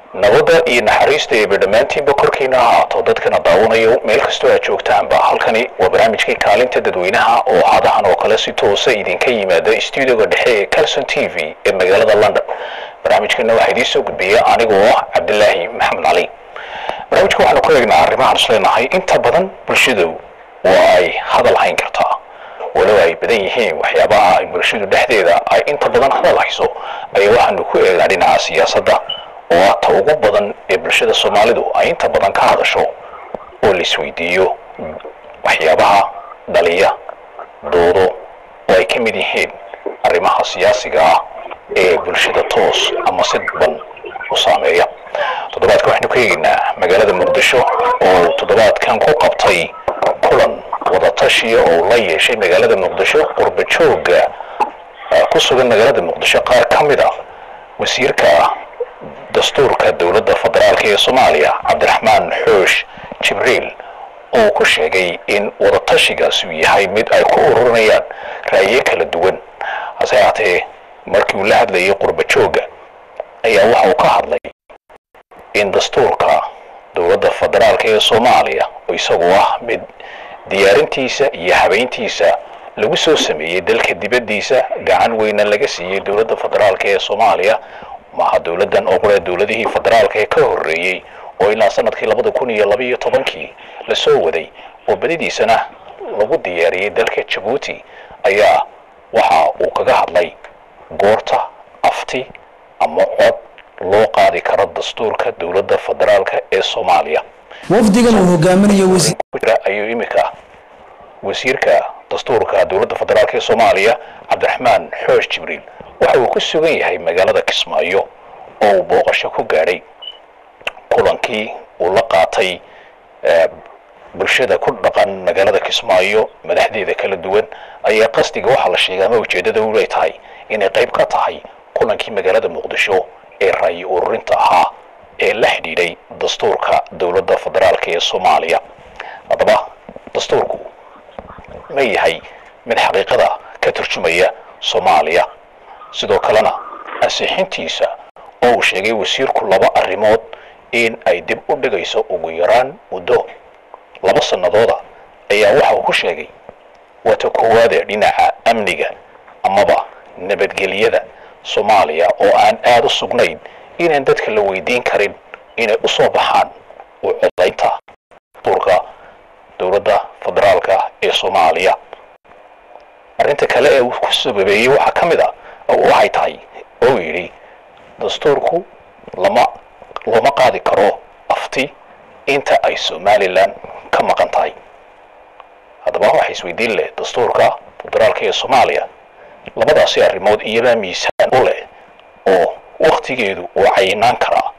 nabadda iyo naxariista eeba dhammaantiinba korkiina ha ahaato dadkana daawanayo meel kastoo aad joogtaanba halkani waa barnaamijkii kaalinta dadweynaha oo hadahan oo kale si toosa idinka yimaada stuudioga dhexe ee calson t v ee magaalada london barnaamijkana waxaa idiin soo gudbiya anigoo ah cabdilaahi maxamed cali barnaamijka waxaanu ku eegnaa arrimahaan isleenahay inta badan bulshadu waa ay hadal hayn kartaa walow ay badan yihiin waxyaabaha ay bulshadu dhexdeeda ay inta badan hadal hayso ayaa waxaanu ku eegnaa dhinaca siyaasadda oo ah ta ugu badan ee bulshada soomaalidu ay inta badan ka hadasho oo la isweydiiyo waxyaabaha dhaliya doodo oo ay ka mid yihiin arrimaha siyaasiga ah ee bulshada toos ama si daban u saameeya toddobaadka waxaynu ka eegaynaa magaalada muqdisho oo toddobaadkan ku qabtay kulan wadatashiya oo la yeeshay magaalada muqdisho qurba jooga ku sugan magaalada muqdisho qaar ka mid a wasiirka dastuurka dowladda federaalk ee soomaaliya cabdiraxmaan xoosh jibriil oo ku sheegay in wadatashigaasi uu yahay mid ay ku ururinayaan ra'yo kala duwan hase haatee markii uu la hadlayay qurba jooga ayaa waxa uu ka hadlay in dastuurka dowladda federaalk ee soomaaliya oo isagu ah mid diyaarintiisa iyo habeyntiisa lagu soo sameeyey dalka dibaddiisa gacan weyna laga siiyey dowladda federaalk ee soomaaliya maaha dowladdan oo qura dowladihii federaalka ee ka horreeyey oo ilaa sanadkii labada kun iyo labaiyo tobankii lasoo waday oo badidiisana lagu diyaariyey dalka jabuuti ayaa waxa uu kaga hadlay goorta afti ama cod loo qaadi karo dastuurka dowladda federaalka ee soomaaliya wafdigan uu hogaaminayo ayuu imika wasiirka dastuurka dowladda federaalk ee soomaaliya cabdiraxmaan xoosh jibriil waxa uu ku sugan yahay magaalada kismaayo oo uu booqasho ku gaadhay kulankii uu la qaatay bulshada ku dhaqan magaalada kismaayo madaxdeeda kala duwan ayaa qasdiga waxaa la sheegay ama ujeeddada u leetahay inay qayb ka tahay kulankii magaalada muqdisho ee ra'yi ururinta ahaa ee la xidhiidhay dastuurka dowladda federaalk ee soomaaliya haddaba dastuurku ma yahay mid xaqiiqada ka turjumaya soomaaliya sidoo kalena ansixintiisa oo uu sheegay wasiirku laba arrimood in ay dib u dhigayso ugu yaraan muddo laba sannadooda ayaa waxa uu ku sheegay waata koowaade dhinaca amniga amaba nabadgelyada soomaaliya oo aan aada u sugnayn inaan dadka la weydiin karin inay u soo baxaan u codaynta dastuurka dowladda federaalka ee soomaaliya arrinta kale ee uu ku sababeeyey waxaa ka mid a waxay tahay oo yidhi dastuurku lama looma qaadi karo afti inta ay somalilan ka maqan tahay haddaba waxa isweydiin leh dastuurka federaalka ee soomaaliya labadaasi arrimood iyabaa miisaan u leh oo waktigeedu uu cayinaan karaa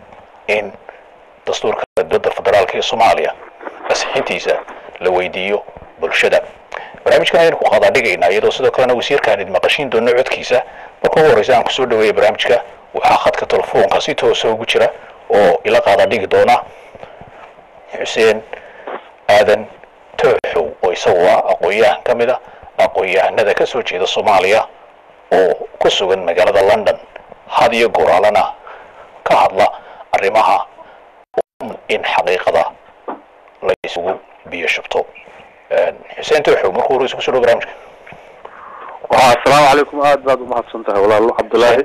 in dastuurka dowladda federaalka ee soomaaliya asixintiisa la weydiiyo bulshada barnaamijkan ayaynu ku qaadaa dhigaynaa iyadoo sidoo kalena wasiirkaan idin maqashiin doono codkiisa marka ugu horreysa aan kusoo dhaweeya barnaamijka waxaa khadka telefoonka si toosa ugu jira oo ila qaadaa dhigi doona xuseen aadan tooxow oo isagu ah aqoon-yahan ka mid a aqoon-yahanada ka soo jeeda soomaaliya oo ku sugan magaalada london had iyo goraalana ka hadla arrimaha in xaqiiqada la isugu biyo shubto xuseen tooxow markuu horeysa kusoo dhawo barnaamijka waa asalaamu calaykum aad baad umahadsan tahay walaalo cabdillaahi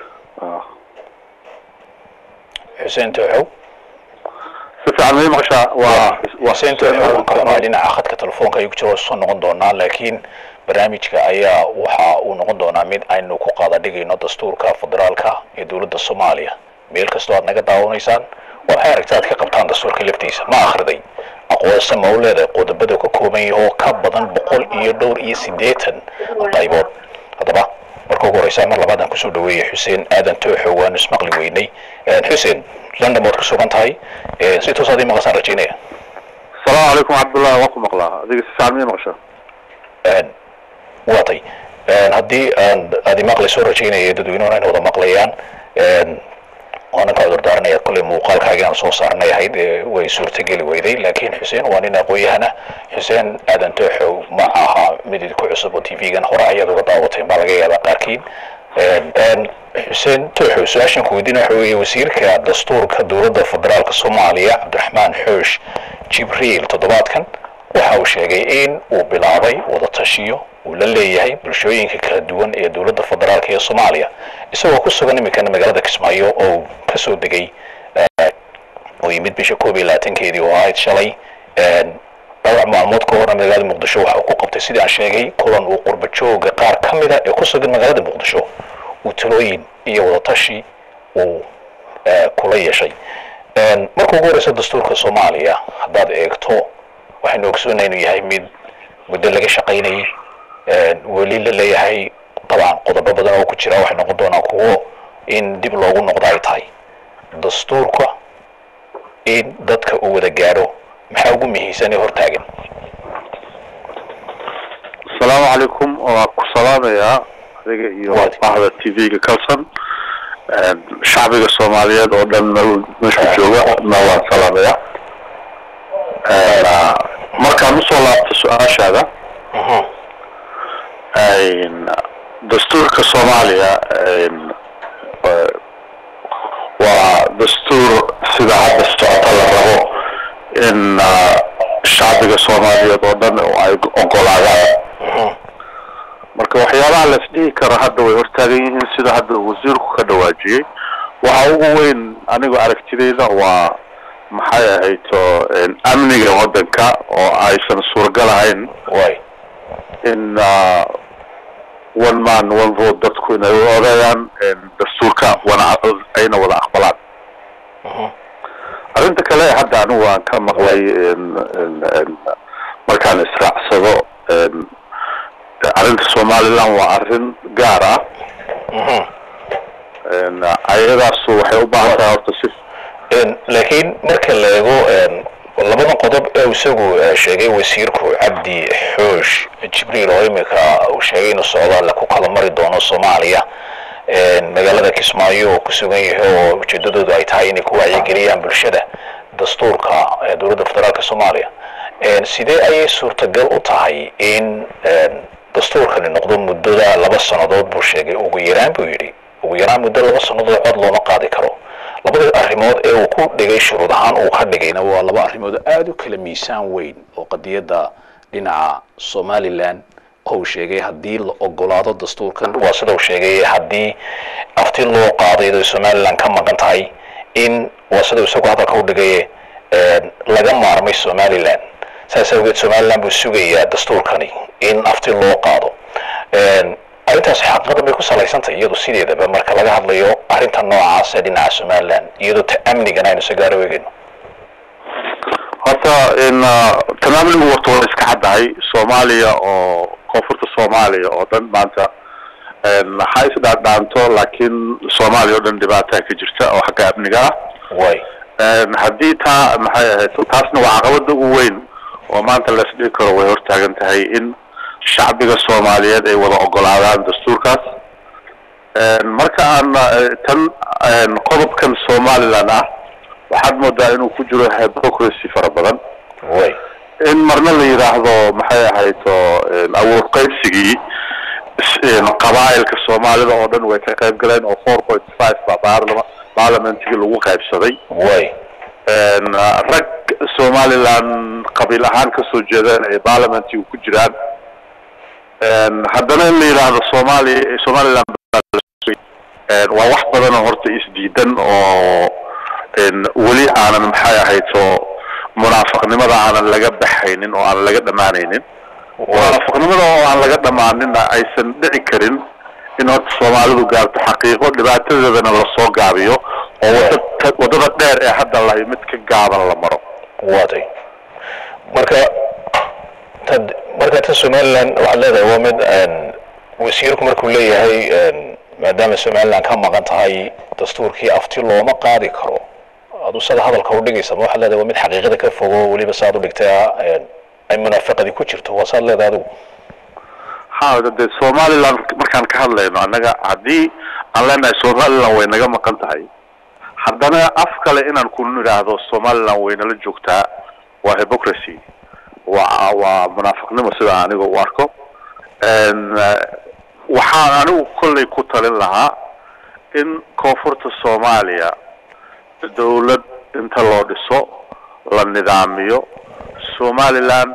xuseen tooxow si fiican may maqashaa waa xuseen tooxow waan ka xumahay dhinaca khadka telefoonka ayuu ku jira soo noqon doonaa laakiin barnaamijka ayaa waxa uu noqon doonaa mid aynu ku qaada dhigayno dastuurka federaalka ee dowladda soomaaliya meel kastoo aad naga daawanaysaan waxay aragta aad ka qabtaan dastuurka laftiisa ma akhriday aqoonsa ma u leedahay qodobada ka kooban yahay oo ka badan boqol iyo dhowr iyo siddeetan qaybood haddaba marka ugu horeysa mar labaad aan kusoo dhaweeyay xuseen aadan tooxo waanu ismaqli weynay xuseen london baad ku sugan tahay si toos aad ii maqasaan rajaynaya asalaamu calaykum cabdullahi waan ku maqlaa adiga si fiican may maqashaa waatay haddii aan aad imaqli soo rajaynaya dadweynuhuna inay wada maqlayaan waanan ka cudur daaranaya kolley muuqaalkaaga aan soo saarnay ahayd way suurtageli weyday laakiin xuseen waa nin aqoon-yahana xuseen aadan tooxow ma aha mid idinku cusub oo t v-gan hore ayaad uga daawateen baa laga yaabaa qaarkiin xuseen tooxo su-aashan ku weydiina waxa weeye wasiirka dastuurka dowladda federaalka soomaaliya cabdiraxmaan xoosh jibriil toddobaadkan waxa uu sheegay in uu bilaabay wadatashiyo uu la leeyahay bulshooyinka kala duwan ee dowladda federaalka ee soomaaliya isagoo ku sugan iminkana magaalada kismaayo oo uu kasoo degay oo yimid bisha koob iyo labaatankeedii oo ahayd shalay dhowr maalmood ka horna magaalada muqdisho waxa uu ku qabtay sidii aan sheegay kulan uu qurba jooga qaar ka mida ee ku sugan magaalada muqdisho uu talooyin iyo wadatashi uu kula yeeshay marka ugu horeysa dastuurka soomaaliya haddaad eegto waxaynu ogsoonay inuu yahay mid muddo laga shaqaynayay weli la leeyahay dabcan qodobo badan oo ku jira waxay noqon doonaa kuwo in dib loogu noqdo ay tahay dastuurka in dadka uu wada gaadho maxaa ugu muhiimsan ee hortaagan asalaamu calaykum waa ku salaamayaa adiga iyo bahda t v-ga kalson shacbiga soomaaliyeed oo dhan meesha jooga na waan salaamayaa markaan usoo laabto su-aashaada dastuurka soomaaliya waa dastuur sida hadda socota la rabo in shacbiga soomaaliyeed oo dhan ay ogolaadaan marka waxyaabaha la isdhihi karo hadda way hortaagan yihiin sida hadda wasiirku ka dhawaajiyey waxa ugu weyn anigu aragtideyda waa maxay ahayto amniga waddanka oo aysan suuragal ahayn way in one man one vote dadku inay u odeeyaan dastuurka wana ayna wada aqbalaan arrinta kale hadda anigu aan ka maqlay markaan israacsado arrinta somaliland waa arrin gaar ah ayadaasu waxay u baahan tahay horta si laakiin marka la eego labadan qodob ee isagu sheegay wasiirku cabdi xoosh jibriil oo imika uu sheegay inuu socdaal ku kala mari doono soomaaliya magaalada kismaayo oo ku sugan yahay oo ujeedadoodu ay tahay inay ku wacyigeliyaan bulshada dastuurka dowladda federaalka soomaaliya sidee ayay suurtagal u tahay in dastuurkani noqdo muddada laba sannadood buu sheegay ugu yaraan buu yidhi ugu yaraan muddo laba sannadood cod looma qaadi karo labada arrimood ee uu ku dhigay shuruud ahaan uu ka dhigayna waa laba arrimood aada u kala miisaan weyn oo qadiyadda dhinaca somalilan oo uu sheegay haddii la ogolaado dastuurkan waa sida uu sheegay haddii afti loo qaaday inay somalilan ka maqan tahay in waa sida isagu hadalka u dhigay laga maarmay somalilan saas awgeed somalilan buu sugayaa dastuurkani in afti loo qaado arrintaas xaqiiqada bay ku salaysantahay iyadu sideedaba marka laga hadlayo arrinta noocaas ee dhinaca somaliland iyadoo ta amnigana aynu si gaaro eegayno horta in tan amnigu warta waa iska caddahay soomaaliya oo koonfurta soomaaliya oo dhan maanta ha isdhaadhaanto laakiin soomaaliya oo dhan dhibaataa ka jirta oo xagga amniga ah way haddii taa maxay ahayd taasna waa caqabada ugu weyn oo maanta la isdhihi karo way hortaagan tahay in shacbiga soomaaliyeed ay wada ogolaadaan dastuurkaas marka aan tan qodobkan somaliland ah waxaad moodaa inuu ku jiro hypocracy fara badan way in marna la yidhaahdo maxay ahayd oo awood qaybsigii qabaa'ilka soomaalida oo dhan way ka qayb galeen oo four point five baa baarlama baarlamentigii lagu qaybsaday way rag somaliland qabiil ahaan kasoo jeedaan ay baarlamentiga ku jiraan haddana in la yidhaahdo soomaaliya somaliland waa wax badan oo horta isdiidan oo weli aanan maxay ahayd oo munaafaqnimada aanan laga baxaynin oo aan laga dhamaanaynin munaafaqnimada oo aan laga dhamaaninna aysan dhici karin in horta soomaalidu gaarto xaqiiqo dhibaatadeedana lasoo gaabiyo oo wada wadada dheer ee hadda lahay mid ka gaaban la maro waatay marka tad marka ta somaliland waxaad leedahay waa mid wasiirku markuu leeyahay maadaama somaliland ka maqan tahay dastuurkii afti looma qaadi karo adu sada hadalka u dhigaysa ma waxaad leedahay waa mid xaqiiqada ka fogo weliba saad u dhigtay ay munaafaqadii ku jirto waa saad leedahay adigu ha de somaliland markaan ka hadlayno annaga haddii aan leenahay somaliland way naga maqan tahay haddana af kale inaan ku nidhaahdo somaliland way nala joogtaa waa hypocracy waa waa munaafiqnimo sida aniga u arko waxaan anigu kollay ku talin lahaa in koonfurta soomaaliya dawlad inta loo dhiso la nidaamiyo somaliland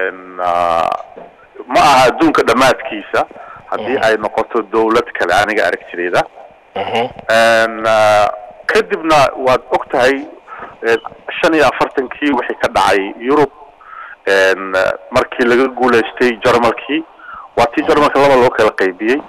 ma aha adduunka dhammaadkiisa haddii ay noqoto dawlad kale aniga aragtidayda kadibna waad og tahay shan iyo afartankii wixii ka dhacay yurub markii laga guulaystay jarmalkii waa tii jarmalka laba loo kala qaybiyey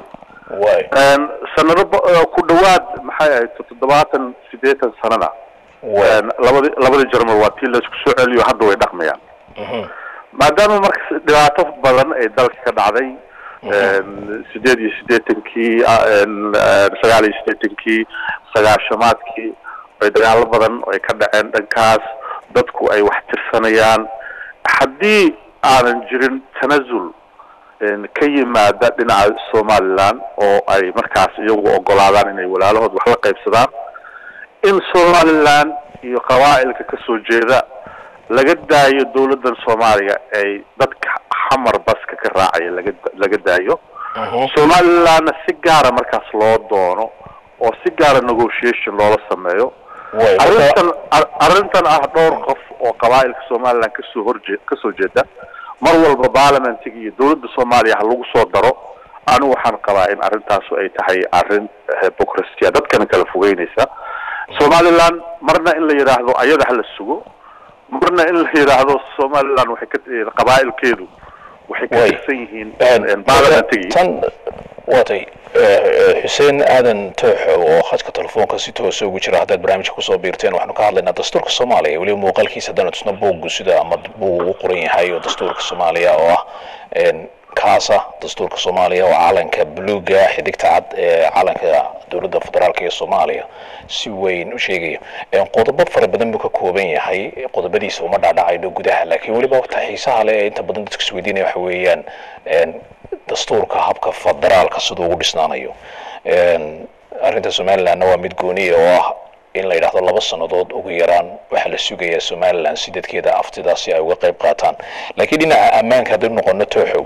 sanado ku dhawaad maxay ahayd toddobaatan sideetan sanana labadi labadii jarmal waa tii laisku soo celiyo hadda way dhaqmayaan maadaama marka dhibaato badan ay dalka ka dhacday sideed iyo sideetankii sagaal iyo sideetankii sagaashamaadkii ay dagaalo badan ay ka dhaceen dhankaas dadku ay wax tirsanayaan haddii aanan jirin tanazul ka yimaada dhinaca somaliland oo ay markaas iyagu ogolaadaan inay walaalahood wax la qaybsadaan in somaliland iyo qabaa'ilka kasoo jeeda laga daayo dawladdan soomaaliya ay dadka xamar baska ka raacaya laga laga daayo somalilandna si gaara markaas loo doono oo si gaara negotiation loola sameeyo arrintan arrintan ah dhowr qof oo qabaa'ilka somaliland kasoo horjee kasoo jeeda mar walba baarlamentiga iyo dawladda soomaaliya ha lagu soo daro anigu waxaan qabaa in arrintaasu ay tahay arrin hypocristia dadkana kala fogeynaysa somaliland marna in la yidhaahdo ayada hala sugo marna in la yidhaahdo somaliland waxay ka qabaa'ilkeedu waxay ka tirsan yihiin baarlamentigi tan waatay xuseen aadan tooxo oo khadka telefoonka si toosa ugu jira haddaad barnaamijka kusoo biirteen waxaanu ka hadlaynaa dastuurka soomaaliya weliba muuqaalkiisa haddana tusna buuggu sida ama buug ugu qoran yahay oo dastuurka soomaaliya oo ah kaasa dastuurka soomaaliya oo calanka buluuga xidigta cad ee calanka dowladda federaalk ee soomaaliya si weyn u sheegaya qodobo fara badan buu ka kooban yahay qodobadiisa uma dhaadhacayno gudaha laakiin weliba ta xiisaha leh ee inta badan dadka isweydiinaya waxa weeyaan dastuurka habka federaalka siduu ugu dhisnaanayo arrinta somalilandna waa mid gooniya oo ah in la yidhaahdo laba sannadood ugu yaraan waxaa la sugayaa somaliland si dadkeeda aftidaasi ay uga qayb qaataan laakiin dhinaca ammaanka haddaynu noqono tooxow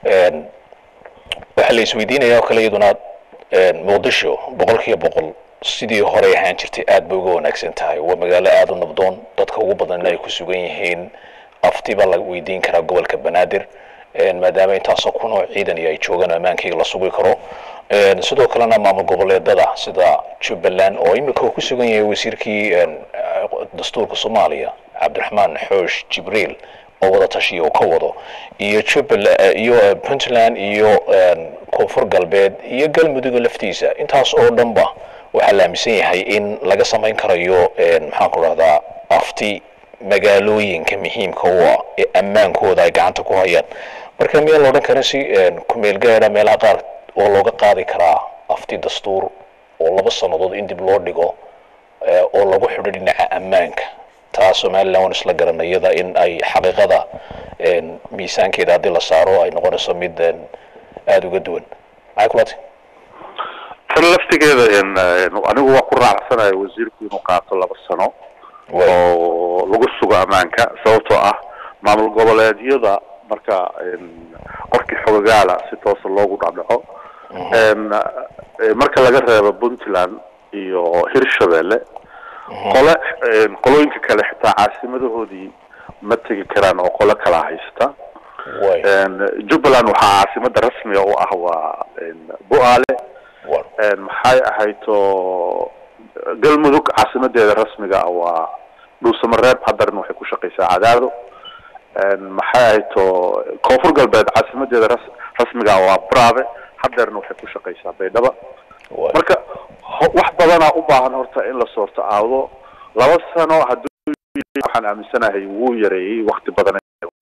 waxaa la isweydiinaya oo kale iyaduna muqdisho boqol kiiba boqol sidii horey ahaan jirtay aad bay uga wanaagsan tahay waa magaalo aada u nabdoon dadka ugu badanna ay ku sugan yihiin aftiba la weydiin karaa gobolka banaadir maadaama intaasoo kunoo ciidan iyo ay joogaan ammaankayga la sugi karo sidoo kalena maamul goboleedada sida jubbaland oo imika uu ku sugan yahay wasiirkii dastuurka soomaaliya cabdiraxmaan xoosh jibriil oo wada tashiya uu ka wado iyo jubbaland iyo puntland iyo koonfur galbeed iyo galmudug laftiisa intaas oo dhanba waxaa la aaminsan yahay in laga samayn karayo maxaan ku rahdaa afti magaalooyinka muhiimka u ah ee ammaankooda ay gacanta ku hayaan marka miyaa la odhan kara si kumeel gaara meelaha qaar oo looga qaadi karaa afti dastuur oo laba sannadood in dib loo dhigo oo lagu xidho dhinaca ammaanka taa somaliland waan isla garanayada in ay xaqiiqada miisaankeeda haddii la saaro ay noqonayso mid aada uga duwan maxay kulati tan laftigeeda anigu waa ku raacsanayo wasiirku inuu qaato laba sano oo lagu sugo ammaanka sababtoo ah maamul goboleedyada marka qofkii xogagaala si toosa loogu dhacdhaco marka laga reebo puntland iyo hirshabelle qole qolooyinka kale xitaa caasimadahooodii ma tegi karaan oo qole kala haysta jubbaland waxaa caasimada rasmiga u ah waa bu-aale maxay ahayto galmudug caasimadeeda rasmiga ah waa dhuusamareeb haddarna waxay ku shaqaysaa cadaado maxay ahayto koonfur galbeed caasimadeeda ras rasmiga ah waa brave haddeerna waxay ku shaqaysaa baydhaba marka wax badanaa u baahan horta in la soorto aado laba sano hadduu waxaan aaminsanahay wuu yareeyey wakti badan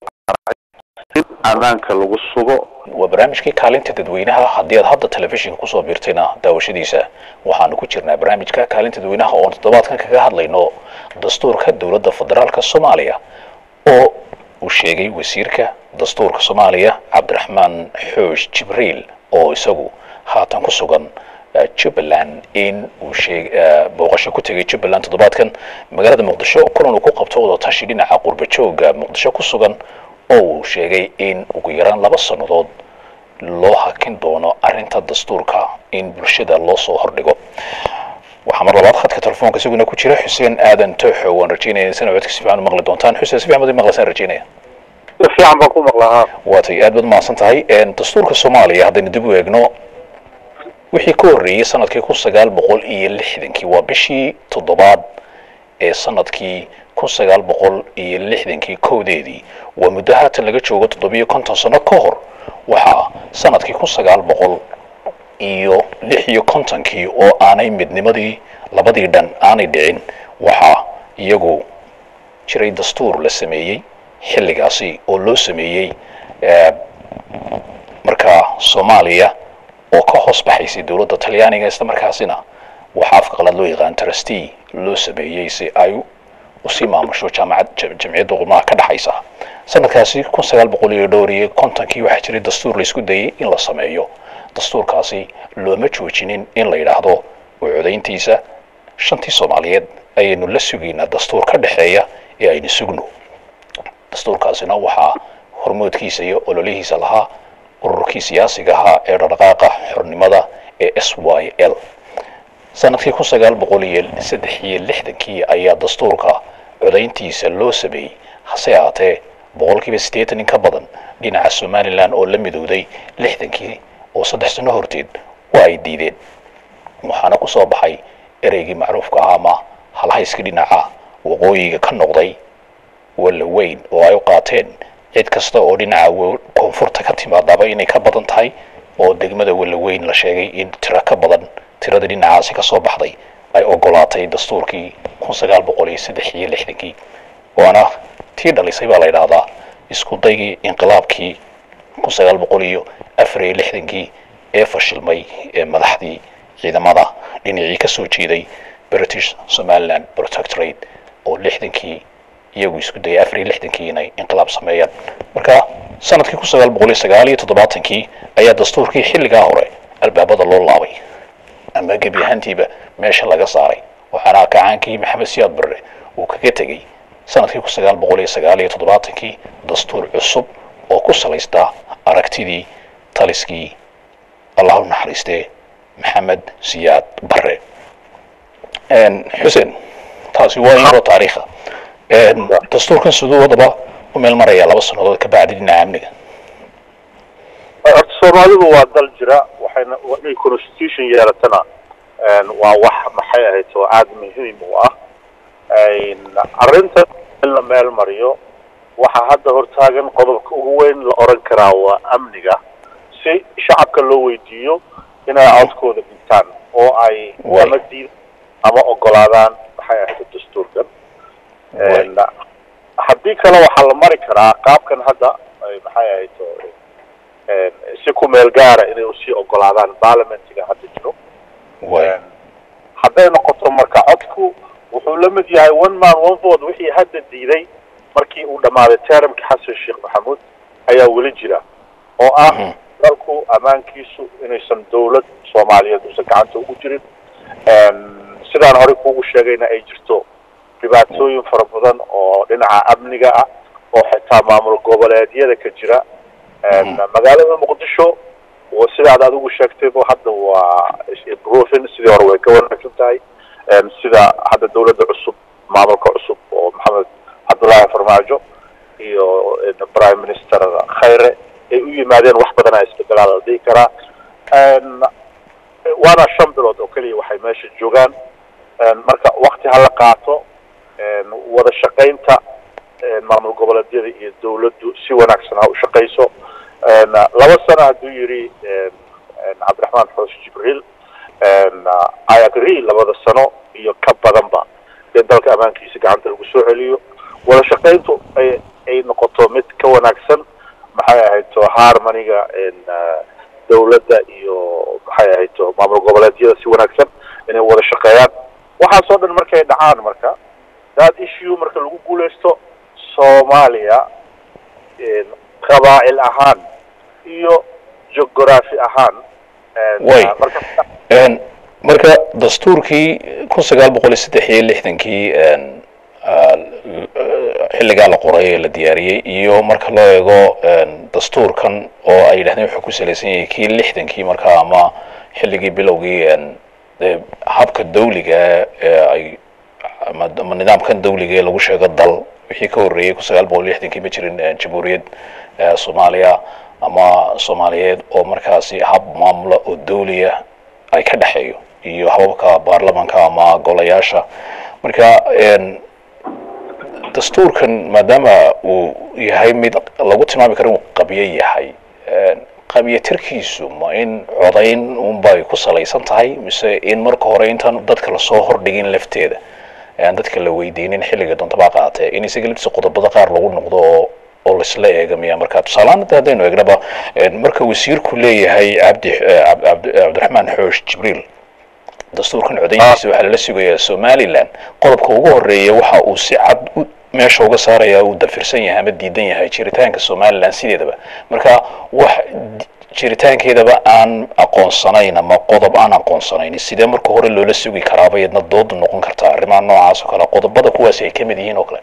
in ammaanka lagu sugo waa barnaamijkii kaalinta dadweynaha haddii aad hadda telefishinka kusoo biirtayna daawashadiisa waxaanu ku jirnaa barnaamijka kaalinta dadweynaha oon toddobaadkan kaga hadlayno dastuurka dowladda federaalka soomaaliya oo uu sheegay wasiirka dastuurka soomaaliya cabdiraxmaan xoosh jibriil oo isagu haatan ku sugan jubbaland in uu sheeg booqasho ku tegay jubbaland toddobaadkan magaalada muqdisho kulan uu ku qabto wada tashi dhinaca qurba jooga muqdisho ku sugan oo uu sheegay in ugu yaraan laba sannadood loo hakin doono arrinta dastuurka in bulshada loo soo hordhigo waxaa mar labaad khadka telefoonka isaguna ku jira xuseen aadan tooxo waan rajeynaya insana codka si fiican u maqli doontaan xuseen si fiican baad i maqlaysaan rajeynaya si fiican baan ku maqlaa waatay aad baad mahadsan tahay dastuurka soomaaliya haddaynu dib u eegno wixii ka horreeyey sanadkii kun sagaal boqol iyo lixdankii waa bishii toddobaad ee sanadkii kun sagaal boqol iyo lixdankii kowdeedii waa muddo haatan laga joogo toddobiyo konton sano ka hor waxaa sanadkii kun sagaal boqol iyo lix iyo kontonkii oo aanay midnimadii labadii dhan aanay dhicin waxaa iyagu jiray dastuur la sameeyey xilligaasi oo loo sameeyey markaa soomaaliya oo ka hoos baxaysay dowladda talyaaniga isla markaasina waxaa afka qalaad loo yaqaan trustee loo sameeyey si ay usii maamusho jaamacad jamciyadda qubnaha ka dhexaysa sanadkaasi kun sagaal boqol iyo dhowr iyo kontonkii waxaa jiray dastuur laysku dayey in la sameeyo dastuurkaasi looma joojinin in la yidhaahdo oo codayntiisa shantii soomaaliyeed ayaynu la sugaynaa dastuur ka dhexeeya ee aynu sugno dastuurkaasina waxaa hormoodkiisa iyo ololihiisa lahaa ururkii siyaasiga ahaa ee dhaqdhaqaaqa xornimada ee s y l sanadkii kun sagaal boqol iyo saddex iyo lixdankii ayaa dastuurka codayntiisa loo sameeyey hase ahaatee boqolkiiba siddeetan in ka badan dhinaca somalilan oo la midowday lixdankii oo saddex sano horteed waa ay diideen waxaana ku soo baxay ereygii macruufka ah ama halhayska dhinaca waqooyiga ka noqday walla weyn oo ay u qaateen cid kasta oo dhinaca koonfurta ka timaadaba inay ka badan tahay oo degmada walla weyn la sheegay in tiro ka badan tirada dhinacaasi ka soo baxday ay ogolaatay dastuurkii kun sagaal boqol iyo saddex iyo lixdankii waana tii dhalisay baa la yidhaahdaa isku daygii inqilaabkii kun sagaal boqol iyo afar iyo lixdankii ee fashilmay ee madaxdii ciidamada dhinacii ka soo jeeday british somaliland protectorate oo lixdankii iyagu isku dayay afar iyo lixdankii inay inqilaab sameeyaan marka sanadkii kun sagaal boqol iyo sagaal iyo toddobaatankii ayaa dastuurkii xilligaa hore albaabada loo laabay ama gebi ahaantiiba meesha laga saaray waxaana kacaankii maxamed siyaad barre uu kaga tegey sanadkii kun sagaal boqol iyo sagaal iyo toddobaatankii dastuur cusub oo ku salaystaa aragtidii taliskii allah u naxariistee maxamed siyaad barre xuseen taasi waa yaroo taariikha dastuurkan siduu wadaba u meel maraya laba sannadood ka bacdi dhinaca amniga horta soomaalidu waa dal jira waxayna inay constitution yeelatana waa wax maxay ahayd oo aada muhiim u ah arrinta in la meel mariyo waxaa hadda hortaagan qodobka ugu weyn la oran karaa waa amniga si shacabka loo weydiiyo inay codkooda dhintaan oo ay ama diid ama ogolaadaan maxay ahayd dastuurkan haddii kale waxaa la mari karaa qaabkan hadda maxay ahayd si ku meel gaara inay usii ogolaadaan parliamentiga hadda jiro hadday noqoto marka codku wuxuu la mid yahay one man one vote wixii hadda diiday markii uu dhammaaday termki xasan sheekh maxamuud ayaa weli jira oo ah dalku ammaankiisu inaysan dawlad soomaaliyeed uusan gacanta ugu jirin sidaan horey kuugu sheegayna ay jirto dhibaatooyin fara badan oo dhinaca amniga ah oo xitaa maamul goboleedyada ka jira magaalada muqdisho sidaad adigu sheegtayba hadda waa improving sidii hore way ka wanaagsan tahay sida hadda dawladda cusub maamulka cusub oo maxamed cabdullaahi farmaajo iyo prime minister khayre ay u yimaadeen wax badan a isbedelaa la dhihi karaa waana shan bilood oo keliya waxay meesha joogaan marka wakti hala qaato wada shaqaynta maamul goboleedyada iyo dawladdu si wanaagsan ha u shaqayso laba sano hadduu yidhi cabdiraxmaan xoos jibriil i agree labada sano iyo ka badanba dee dalka ammaankiisa gacanta lagu soo celiyo wada shaqayntu ay ay noqoto mid ka wanaagsan maxay ahayd to harmoniga dawladda iyo maxay ahayd to maamul goboleedyada si wanaagsan inay wada shaqeeyaan waxaasoo dhan markay dhacaan marka that issue marka lagu guuleysto soomaaliya qabaa'il ahaan iyo geography ahaan way marka dastuurkii kun sagaal boqol iyo saddex iyo lixdankii xilligaa la qoray ee la diyaariyey iyo marka loo eego dastuurkan oo ay yidhahdeen wuxuu ku salaysan yahay kii lixdankii markaa ama xilligii bilowgii dee habka dawliga ee ay ama ama nidaamkan dawliga ee lagu sheego dal wixii ka horreeyey kun sagaal boqol lixdankii ma jirin jamhuuriyad soomaaliya ama soomaaliyeed oo markaasi hab maamula oo dawliya ay ka dhexeeyo iyo hababka baarlamanka ama golayaasha marka dastuurkan maadaama uu yahay mid lagu tilmaami karo inuu qabyo yahay qabyatirkiisu ma in codayn unbay ku salaysan tahay mise in marka hore intaan dadka lasoo hordhigin lafteeda aan dadka la weydiinin xilliga doontaba qaatee in isaga laftiisa qodobada qaar lagu noqdo oo oo laisla eegamiya marka tusaalehaan hadda haddaynu eegnaba marka wasiirku leeyahay cabdi cabdiraxmaan xoosh jibriil dastuurkan codayntiisa waxaa lala sugayaa somaliland qodobka ugu horeeya waxa uu si cad meesha uga saaraya uu dafirsan yahay ama diidan yahay jiritaanka somaliland sideedaba marka wax jiritaankeedaba aan aqoonsanayn ama qodob aan aqoonsanayn sidee marka hore loola sugi karaaba iyadna doodu noqon kartaa arrimaha noocaas oo kale qodobada kuwaas ay ka mid yihiin oo kale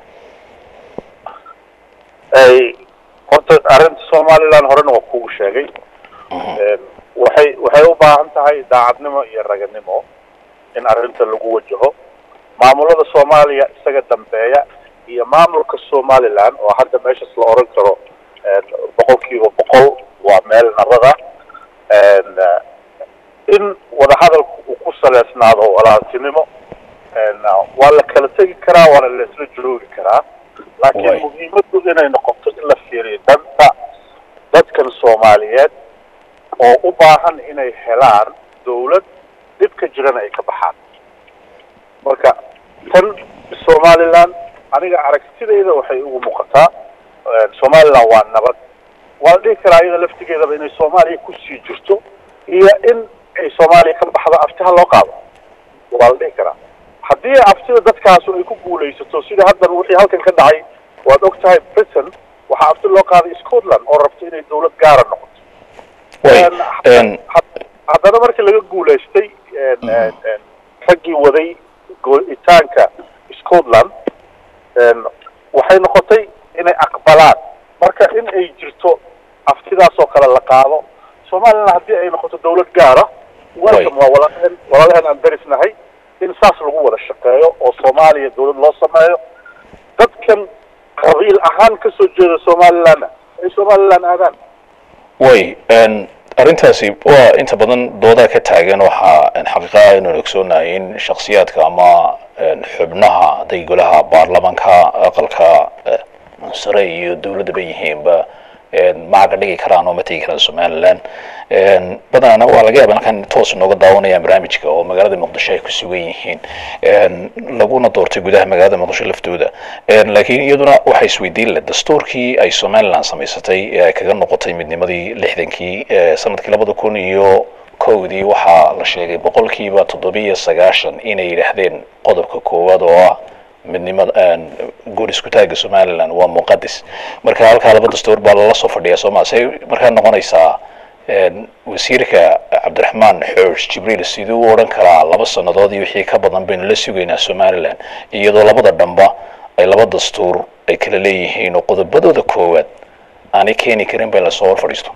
horta arrinta somaliland horena waa kugu sheegay waxay waxay u baahan tahay daacadnimo iyo raganimo in arrinta lagu wajaho maamulada soomaaliya isaga dambeeya iyo maamulka somaliland oo hadda meeshaas la oran karo boqol kiiba boqol waa meel nabada in wadahadalku uu ku saleysnaado walaaltinimo waa la kala tegi karaa waana la isla joogi karaa laakiin muhiimadu inay noqoto in la fiiriyo danta dadkan soomaaliyeed oo u baahan inay helaan dawlad dhibka jirana ay ka baxaan marka tan somaliland aniga aragtidayda waxay ugu muuqataa somaliland waa nabad waa la dhihi karaa iyada laftigeedaba inay soomaaliya kusii jirto iyo in ay soomaaliya ka baxdo aftiha loo qaado waa la dhihi karaa haddii aftida dadkaasu ay ku guulaysato sida haddan wixii halkan ka dhacay waad og tahay britain waxaa afti loo qaaday scotland oo rabto inay dawlad gaara noqoto haddana markii laga guulaystay raggii waday go'itaanka scotland waxay noqotay inay aqbalaan marka in ay jirto aftidaas oo kale la qaado somaliland haddii ay noqoto dawlad gaara welcome waa walaalaheen walaalaheen aan darisnahay in saas lagu wada shaqeeyo oo soomaaliya dawlad loo sameeyo dadkan qabiil ahaan kasoo jeeda somalilandna ay somaliland aadaan way arrintaasi waa inta badan doodaa ka taagan waxaa xaqiiqaha inaan ogsoonahay in shaksiyaadka ama xubnaha hadday golaha baarlamanka aqalka sare iyo dawladdaba yihiinba macaga dhigi karaan oo ma tegi karaan somaliland badanana waa laga yaaba halkan toos nooga daawanayaan barnaamijka oo magaalada muqdisho ay ku sugan yihiin laguna doortay gudaha magaalada muqdisho laftooda laakiin iyaduna waxay isweydiin leh dastuurkii ay somaliland samaysatay ee ay kaga noqotay midnimadii lixdankii sanadkii labada kun iyo kowdii waxaa la sheegay boqolkiiba toddobiyo sagaashan inay yidhaahdeen qodobka koowaad oo ah midnimada guud isku taagga somaliland waa muqadis marka halkaa laba dastuur baa lala soo fadhiyaa sooma say markaa noqonaysaa wasiirka cabdiraxmaan xoosh jibriil siduu u odhan karaa laba sannadood iyo wixii ka badan baynu la sugaynaa somaliland iyadoo labada dhamba ay laba dastuur ay kala leeyihiin oo qodobadooda koowaad aanay keeni karin ba in lasoo hor fadhiisto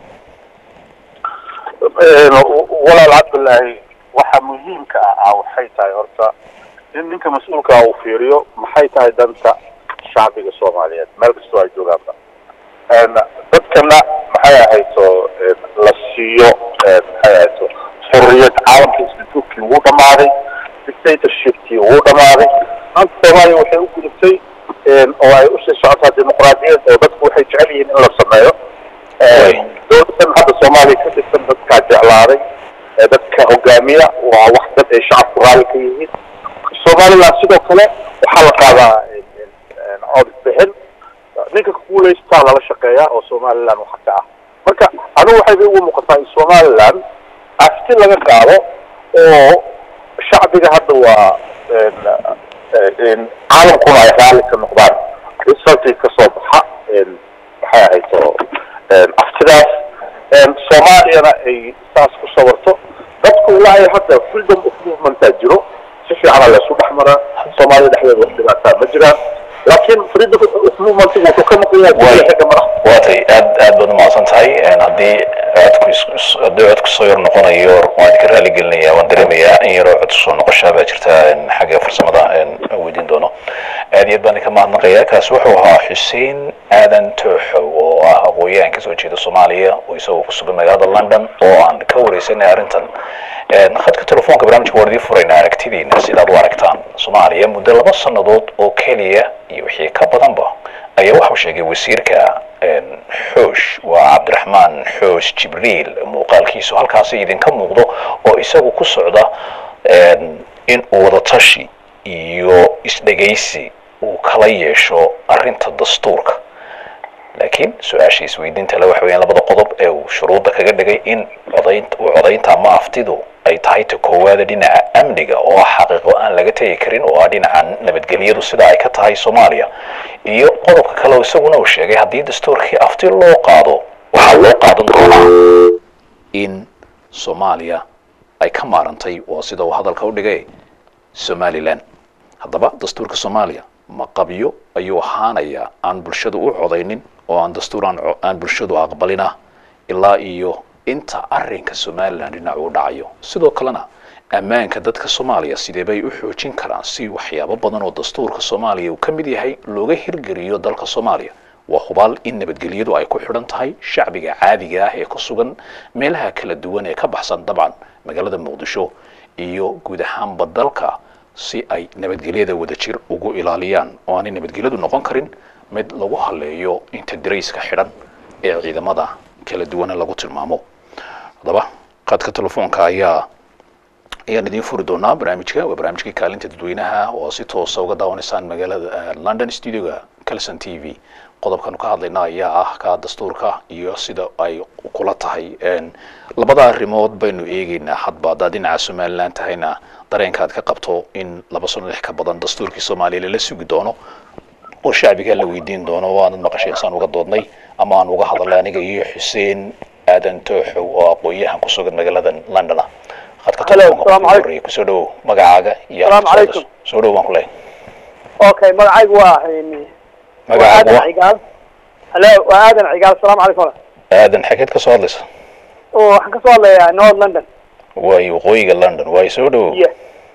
walaal cabdillaahi waxa muhiimka ah waxay tahay horta in ninka mas-uulkaa uu fiiriyo maxay tahay danta shacbiga soomaaliyeed meel kastoo ay joogaanba dadkana maxay ahayto la siiyo maxay ahayto xurriyad caalamka institutkii wuu dhamaaday dictatorshipkii wuu dhamaaday maanta soomaaliya waxay u gudubtay oo ay usii socotaa dimuqraadiyad oo dadku waxay jecel yihiin in la sameeyo dowladan hadda soomaaliya ka tirsan dadkaa jeclaaday dadka hogaamiya waa wax dad ay shacabku raalli ka yihiin somaliland sidoo kale waxaa la qaadaa cod bixin ninka kuguulaystaa lala shaqeeyaa oo somaliland waxa ka ah marka anigu waxay bay ugu muuqataa in somaliland afti laga qaado oo shacbiga hadda waa caalamkuna ay raalli ka noqdaan resultii kasoo baxa maxay ahayto aftidaas soomaaliyana ay saas ku sawarto dadku ilaa ay hadda freedom of movementaa jiro si fiicana laysu dhex maraa soomaaliya dhexdeeda wax dhibaataa ma jiraan laakiin farida movement wuxuu ka maqan yahay xagga madaxda waatay aad aad baad umahadsan tahay haddii codku is- haddii codku soo yar noqonayo waan idinka raali gelinaya waan dareemayaa in yaroo cod soo noqoshaa baa jirta xagga farsamada aan weydiin doono aad iyo aad baan idinka mahadnaqaya kaasi wuxuu ahaa xuseen aadan tooxow oo ah aqooyahan kasoo jeeda soomaaliya oo isagoo ku sugan magaalada london oo aan ka wareysanay arrintan khadka telefoonka barnaamijka waan idiin furaynaa aragtidiina sidaad u aragtaan soomaaliya muddo laba sannadood oo keliya iyo wixii ka badanba ayaa waxau sheegay wasiirka xoosh waa cabdiraxmaan xoosh jibriil muuqaalkiisu halkaasi idinka muuqdo oo isagu ku socda in uu wadatashi iyo isdhegaysi uu kala yeesho arrinta dastuurka laakiin su-aasha isweydiinta le waxa weyaan labada qodob ee uu shuruudda kaga dhigay in codayn uu codaynta ama aftidu ay tahay ta koowaada dhinaca amniga oo ah xaqiiqo aan laga tegi karin oo ah dhinaca nabadgelyadu sida ay ka tahay soomaaliya iyo qodobka kale oo isaguna uu sheegay haddii dastuurkii afti loo qaado waxaa loo qaadan doonaa in soomaaliya ay ka maarantay oo sida uu hadalka u dhigay somalilan haddaba dastuurka soomaaliya ma qabyo ayuu ahaanayaa aan bulshadu u codaynin oo aan dastuur aan aan bulshadu aqbalina ilaa iyo inta arrinka somalilan dhinac uu dhacayo sidoo kalena ammaanka dadka soomaaliya sidee bay u xoojin karaan si waxyaabo badan oo dastuurka soomaaliya uu ka mid yahay looga hirgeliyo dalka soomaaliya waa hubaal in nabadgelyadu ay ku xidhan tahay shacbiga caadiga ah ee ku sugan meelaha kala duwan ee ka baxsan dabcan magaalada muqdisho iyo guud ahaanba dalka si ay nabadgelyada wadajir ugu ilaaliyaan oo aanay nabadgelyadu noqon karin mid lagu haleeyo inta darayska xidhan ee ciidamada kala duwana lagu tilmaamo haddaba qaadka telefoonka ayaa ayaan idiin furi doonaa barnaamijka waa barnaamijkii kaalinta dadweynaha oo si toosa uga daawanaysaan magaalada london studioga calson t v qodobkanu ka hadlayna ayaa ah ka dastuurka iyo sida ay kula tahay labada arrimood baynu eegeynaa hadba haddaad dhinaca somalilan tahayna dareenka aad ka qabto in laba sano lix ka badan dastuurkii soomaaliya lala sugi doono oo shacbiga la weydiin doono oo aanad maqashay insaan uga doodnay ama aan uga hadalnay aniga iyo xuseen aadan tooxow oo aqoon-yahan ku sugan magaalada london ah khadka telefoonka horreeya kusoo dhowow magacaaga iyo Salaamu calaykum. soo dhow baan ku leeyahay okay magacaygu waa waa magacaaga aadan waa cigaal halo waa aadan cigaal asalaamu calaykum aadan xageed ka soo hadlaysa oo waxaan kasoo hadlayaa north london waayo waqooyiga london waayo soo dhowow iyo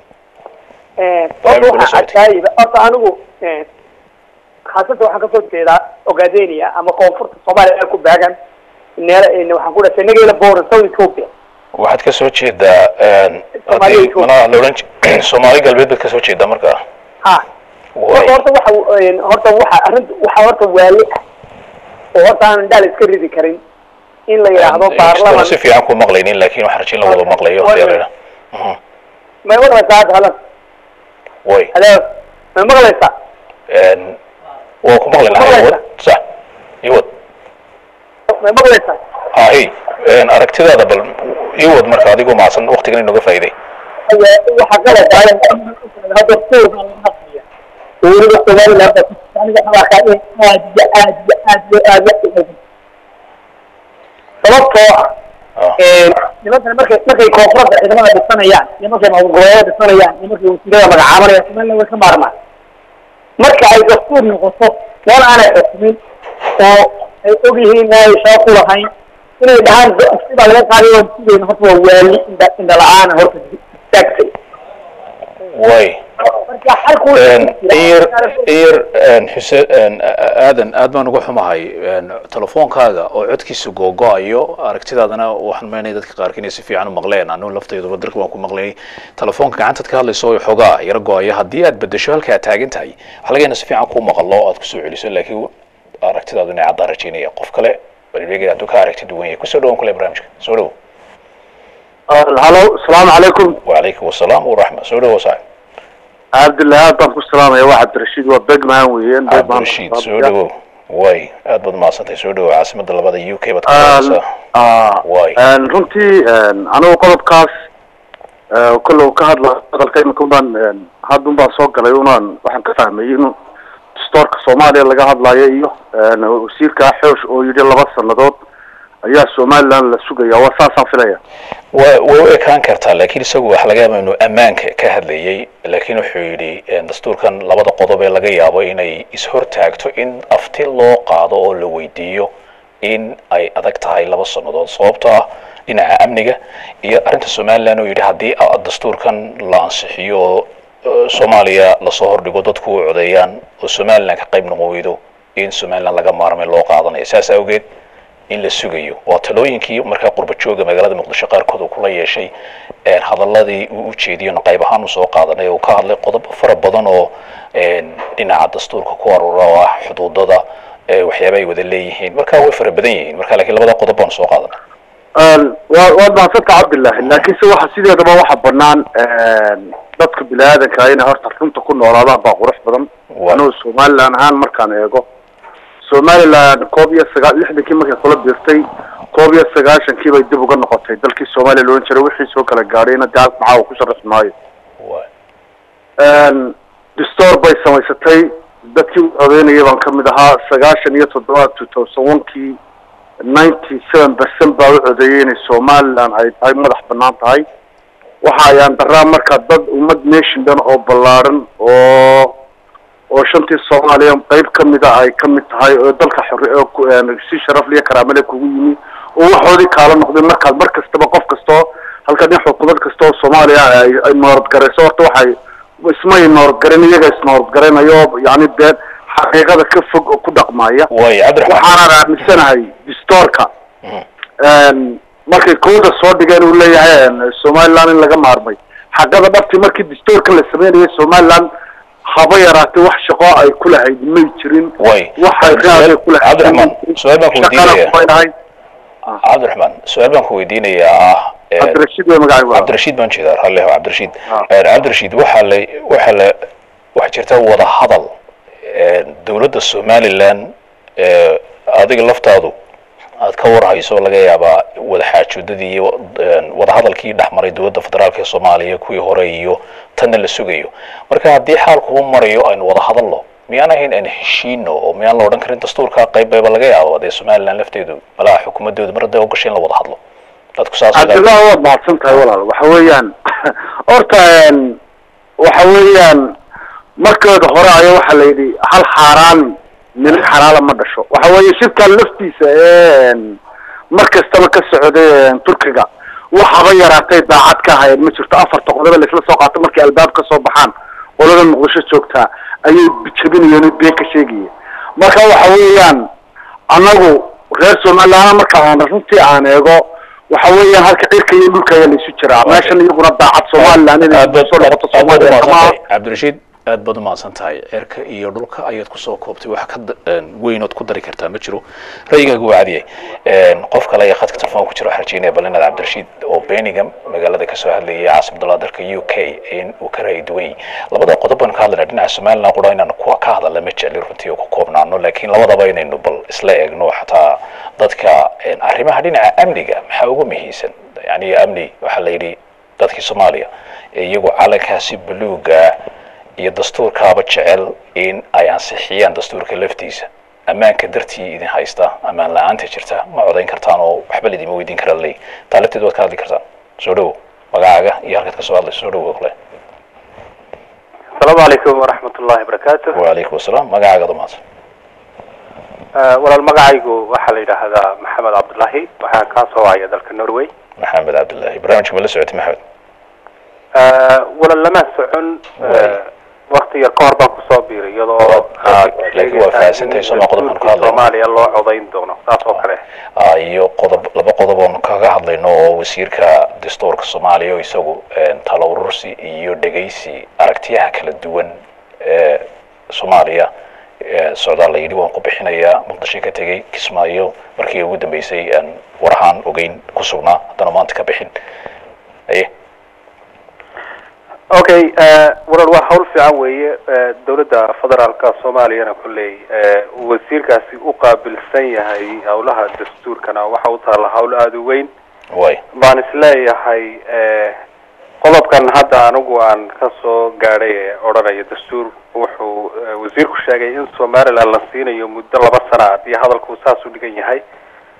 Barnaamijka horta la waxaan socotay. adkaayba horta anigu khaasatan waxaan kasoo jeedaa ogaadenia ama koonfurta soomaaliya ku baagan neel waxaan ku dhashay nageela booran south ethiopia waxaad ka soo jeedaa Soomaaliya haddii Ethiopia. malaha la odhan ji- soomaali galbeed baad ka soo jeedaa markaa ha Waay. horta horta waxa horta waxa arrinta waxa horta waali ah oo horta aan dhaal iska ridi karin in la yidhaahdo Inkastoo baarlaman si fiican ku maqlaynin laakiin waxaan rajin la wada maqlayo Waay. haddii la yidhaah. may maqlaysaa hadda halan way halo may maqlaysaa Een, waa ku maqlaynaa Maqlaysaa. iwad sax iwad may maqlaysaa ahi een, aragtidaada bal iwad marka adigoo mahadsan waqtigan inooga faa'iiday waxa kale tahay hadda tuurka laga hadlaya weliba somaliland aniga waxaa in aad iyo aad iyo aad iyo aad la xigo sababtoo ah Ah, nimankan markay markay koonfurada ciidamada dhisanayaan iyo markay maamulgoboleeda dhisanayaan iyo markay wasiirada magacaabanayaan somaliland way ka maarmaan marka ay dastuur noqoto meel aanay xukumin oo ay og yihiin inaanay shaqo ku lahayn inay dhahaan sibaa laga qaaday oo sidayna horta waa waali indha indha la-aan horta istaagtay way marka xalku Een, iyar iyar een, xuseen een, a- a- aadan aad baan uga xumahay een, telefoonkaaga oo codkiisa googo-ayo aragtidaadana waxaan meenay dadka qaarkiin inay si fiican u maqleen anu laftayduba dalka waan ku maqlay telefoonka gacantaad ka hadlayso oo xoogaa yara go-aya haddii aad bedesho halka aad taagan tahay waxaa laga yaabaa si fiican kuu maqalo oo aad kusoo celiso laakiin aragtidaadu inay caddaan rajaynaya qof kale balbeegay hadduu ka aragti duwan yahay kusoo dhawaan kule barnaamijka soo dhowo halo asalaamu calaykum wacalaykum wasalaam waraxma soo dhowo saaxib cabdillahi aad baan ku salaamaya waa cabdirashiid waa begman weeyaan cabdirashiid soo dhowo way aad baad mahadsantahay soo dhowo caasimada labada u k baad ka Aan- hadlaysaa ah, Waay. een, runtii een, anigu qodobkaas ee, kolle uu ka hadla hadalka imika unbaan een, hadda unbaan soo galay unaan waxaan ka fahmayay in dastoorka soomaaliya laga hadlayo iyo een, wasiirka xoosh oo yidhi laba sanadood ayaa somaliland la sugaya waa saasaan filaya wa way u ekaan kartaa laakiin isagu waxa laga yaaba inuu ammaanka ka hadlayay laakiin wuxuu yidhi dastuurkan labada qodob ee laga yaabo inay ishortaagto in afti loo qaado oo la weydiiyo in ay adag tahay laba sannadood sababtoo ah dhinaca amniga iyo arrinta somaliland oo yidhi haddii dastuurkan la ansixiyo oo soomaaliya lasoo hordhigo dadku u codeeyaan oo somaliland ka qayb noqon weydo in somaliland laga maarmay loo qaadanayo saas awgeed in la sugayo waa talooyinkii markaa qurba jooga magaalada muqdisho qaarkood uu kula yeeshay hadaladii uu ujeediyona qayb ahaan usoo qaadanay uu ka hadlay qodobo fara badan oo dhinaca dastuurka ku aruura oo ah xuduudada waxyaaba ay wada leeyihiin marka way fara badan yihiin marka lakiin labada qodob baanu soo qaadanay wa waad mahadsanta cabdillahi laakiinse waxa sideedaba waxa banaan dadka bini aadanka inay horta runta ku noolaadaan baa qurux badan anugu somaliland ahaan markaan eego somaliland koob iyo sagaa lixdankii markay kula biirtay koob iyo sagaashankii bay dib uga noqotay dalkii soomaaliya loodhan jiray wixii soo kala gaadhayna dee halka maxaa uu ku sharaxi maayo distoor bay samaysatay dadkii u codeynayay baan kamid ahaa sagaashan iyo toddoba two thousand one-kii ninety seven percent baa u codeeyay inay somaliland ay tahay madax banaan tahay waxa ayaan daraa marka dad ummad nation dhan oo ballaaran oo oo shantii soomaaliya qeyb kamida ay kamid tahay oo dalka xor si sharaf iyo karaamale kugu yimi oo waxoodii kaala noqday markaad mar kastaba qof kastoo halka nin xukuumad kasta oo soomaaliya ay ay nooradgarayso horta waxay ismay nooradgaran iyaga isnooradgaranayo yani dee xaqiiqada ka fog oo ku dhaqmaya way cabdiraxmaan waxaanaan aaminsanahay distoorka markay kooda soo dhigeen uu leeyahay somaliland in laga maarmay xaqada dhabti markii distoorka la sameynayay somaliland haba yaraatay wax shaqo ay ku lahayd may jirin way waxay raad ay ku lahayd cabdiraxmaan su-aal baan ku shaqana weydiinaya kumay lahayd cabdiraxmaan su-aal baan ku weydiinayaa ah eh, cabdirashiid way magacay cabdirashiid baan jeedaa ralli ho cabdirashiid Ah. Eh, cabdirashiid waxaa la waxaa la waxaa jirta wada hadal eh, dowladda somaliland eh, adiga laftaadu aad ka warhayso laga yaabaa wada xaajoodadii iyo eh, wada hadalkii dhex maray dowladda federaalk ee soomaaliya kuwii hore iyo tanna la sugayo marka haddii xaalku u marayo aynu wada hadalno miyaan ahayn aan heshiino oo miyaan la odhan karin dastuurka qayb bayba laga yaabo dee somaliland lafteedu malaha xukuumadooda mar hadday ogashay in la wada hadlo dadku saas cabdillahi waad mahadsan tahay walaal waxa weeyaan horta waxa weeyaan markeeda hore ayaa waxaa la yidhi hal xaaraan milig xalaala ma dhasho waxa weeye shirkan laftiisa ee mar kastaba ka socday turkiga waxaba yaraatay daacad ka hayeen ma jirto afarta qodob ee laisla soo qaato markay albaab ka soo baxaan qolada muqdisho joogtaa ayay jabinayeen oo been ka sheegayeen marka waxa weeyaan anagu reer somaliland marka aan runtii aan eego waxa weeyaan halka cirka iyo dhulka ayaa laisu jiraa meeshan iyaguna daacad somaliland inay aad baad soo noqoto aad baad soomaaliya kama umahadsantahay cabdirashiid aad baad umahadsan tahay cirka iyo dhulka ayaad kusoo koobtay wax ka da- een, weynood ku dari kartaa ma jiro ra'yigaagu waa cadiyay Een, qof kale ayaa khadka telefoon ku jira waxaan rajeynaya bal inaad cabdirashiid oo birmingham magaalada kasoo hadlayay caasimadda dalka u k in uu ka ra'yi duwan yahay labada qodob baan ka hadlayna dhinaca somaliland qura inaan kuwa ka hadalla ma jecli runtii oo ku koobnaano laakiin labadaba inaynu bal isla eegno xataa dadka een, arrimaha dhinaca amniga maxaa ugu muhiimsan yani amni waxaa la yidhi dadkii soomaaliya ee iyagu calankaasi buluuga iyo dastuurkaaba jecel in ay ansixiyaan dastuurka laftiisa ammaanka dartii idin haysta ammaan la-aanta jirta ma codayn kartaan oo waxba laidima weydiin kara ley taa lafteed waad ka hadli kartaan soo dhowo magacaaga iyo halkaad kasoo hadlayso soo dhowo kale asalaamu calaykum waraxmat ullahi wabarakaatu wacalaykum asalaam magacaagada mahadsan walaal magacaygu waxaa la yidhaahdaa maxamed cabdullaahi waxaan kaa soo wacaya dalka norway maxamed cabdullaahi barnaamijka ma la socotay maxamed walaal lama socon Waay. wakti yar ka hor baan kusoo biiray iyadoo aad laakiin waa fahamsantahay soo ma qodobkan ka hadlayno. soomaaliya loo codayn doono saas oo kale Ah, iyo qodob laba qodob oonu kaga hadlayno oo wasiirka dastuurka soomaaliya oo isagu een, talo urursi iyo dhegaysi aragtiyaha kala duwan ee soomaaliya ee socdaal la yidhi waan ku bixinayaa muqdisho ka tegey kismaayo markii ugu dambeysay aan warahaan ogeyn ku sugnaa haddana maanta ka bixin aye okay walaal waa hawl fiican weeye Eh, dowladda federaalka soomaaliyana kolley eh, wasiirkaasi u qaabilsan yahay howlaha dastuurkana waxa u taalla hawl aada u weyn way baan isleeyahay eh, qodobkan hadda anigu aan ka soo gaadhay ee odhanaya dastuur wuxuu eh, wasiirku sheegay in somaliland la siinayo muddo laba sana haddii hadalku saas u dhigan yahay